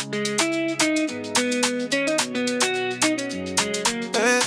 Eh.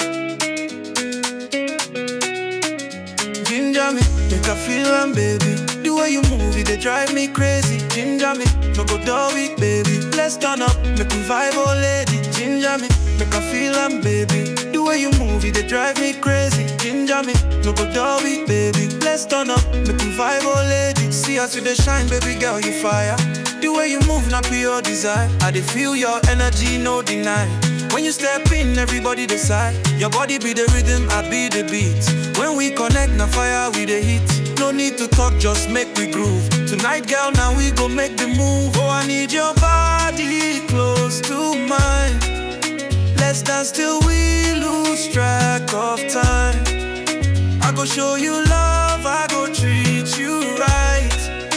Ginger me, make I feel am, baby. The way you move, it they drive me crazy. Ginger me, no go dull weak, baby. Let's turn up, make we vibe, oh lady. Ginger me, make I feel am, baby. The way you move, it they drive me crazy. Ginger me, no go dull weak, baby. Let's turn up, make we vibe, oh lady. See us with the shine, baby girl, you fire. The way you move, not pure desire. I dey feel your energy, no deny. When you step in, everybody decide. Your body be the rhythm, I be the beat. When we connect, na fire we the heat. No need to talk, just make we groove. Tonight, girl, now we go make the move. Oh, I need your body close to mine. Let's dance till we lose track of time. I go show you love, I go treat you right.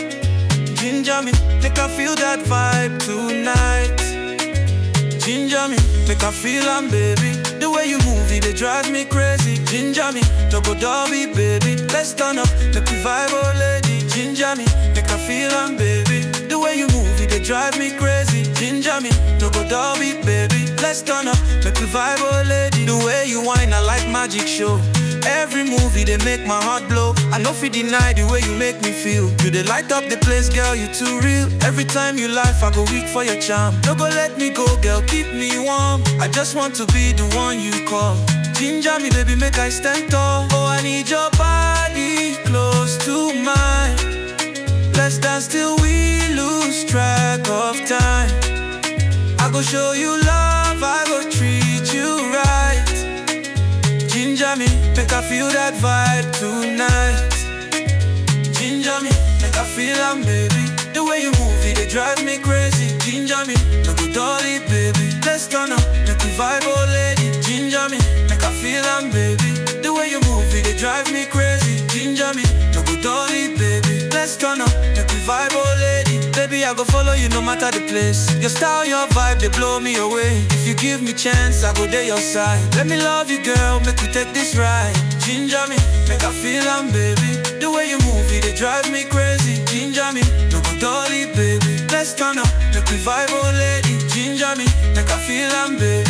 Ginger me, make I feel that vibe tonight. Ginger me, make I feel am, baby. The way you move, it they drive me crazy. Ginger me, no go dobby, baby. Let's turn up, make we vibe, oh lady. Ginger me, make I feel am, baby. The way you move, it they drive me crazy. Ginger me, no go dobby, baby. Let's turn up, make we vibe, oh lady. The way you whine, I like magic show. Every movie they make my heart blow. I know fi deny the way you make me feel. You they light up the place, girl, you too real. Every time you laugh, I go weak for your charm. No go let me go, girl, keep me warm. I just want to be the one you call. Ginger me, baby, make I stand tall. Oh, I need your body close to mine. Let's dance till we lose track of time. I go show you love, I go treat you right. Ginger me, make I feel that vibe tonight. Ginger me, make I feel am, baby. The way you move it, they drive me crazy. Ginger me, no go dolly, baby. Let's turn up, make we vibe, oh lady. Ginger me, make I feel am, baby. The way you move it, they drive me crazy. Ginger me, no go dolly, baby. Let's turn up, make we vibe, oh lady. Baby, I go follow you no matter the place. Your style, your vibe, they blow me away. If you give me chance, I go there your side. Let me love you, girl, make we take this ride. Ginger me, make I feel am, baby. The way you move it, they drive me crazy. Ginger me, no go dolly, baby. Let's turn up, make we vibe, oh lady. Ginger me, make I feel am, baby.